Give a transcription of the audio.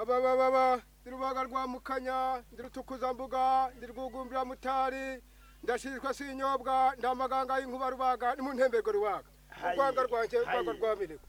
ababababa ndi rubaga rwa mukanya ndi rutukuzambuga ndi rwugumbira mutari ndashirizwe sinyobwa nda maganga y'inkuba rubaga ni mu ntembego rubaga urwanga rwanjye urwanga rwa minigwe